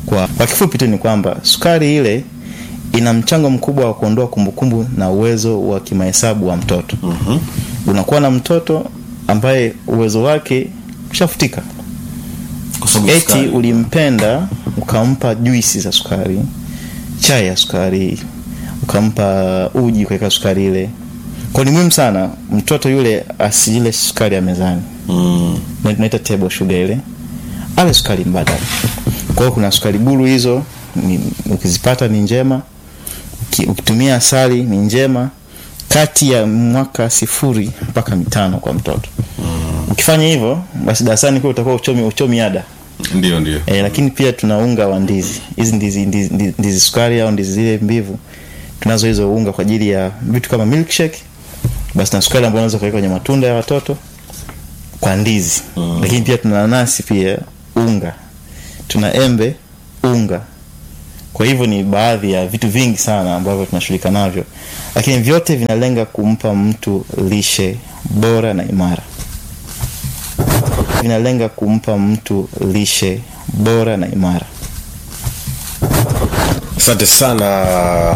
kwa, kwa kifupi tu ni kwamba sukari ile ina mchango mkubwa wa kuondoa kumbukumbu na uwezo wa kimahesabu wa mtoto mm-hmm. unakuwa na mtoto ambaye uwezo wake ushafutika Kwa sababu ya eti sukari. ulimpenda ukampa juisi za sukari chai ya sukari ukampa uji kuweka sukari ile kwa ni muhimu sana mtoto yule asiile sukari ya mezani Mm. Na- tunaita table sugar ile ale sukari mbadala kwa hiyo kuna sukari buru hizo ni, ukizipata ni njema Uki- ukitumia asali ni njema kati ya mwaka sifuri mpaka mitano kwa mtoto ukifanya hivyo basi darasani kwa utakuwa uchomi, uchomi ada ndio ndio e, lakini pia tuna unga wa ndizi hizi ndizi, ndizi, ndizi, ndizi sukari au ndizi zile mbivu tunazo hizo unga kwa ajili ya vitu kama milkshake basi na sukari ambayo unaweza kuweka kwenye matunda ya watoto kwa ndizi mm. lakini pia tuna nanasi pia unga tuna embe unga kwa hivyo ni baadhi ya vitu vingi sana ambavyo tunashughulika navyo lakini vyote vinalenga kumpa mtu lishe bora na imara vinalenga kumpa mtu lishe bora na imara asante sana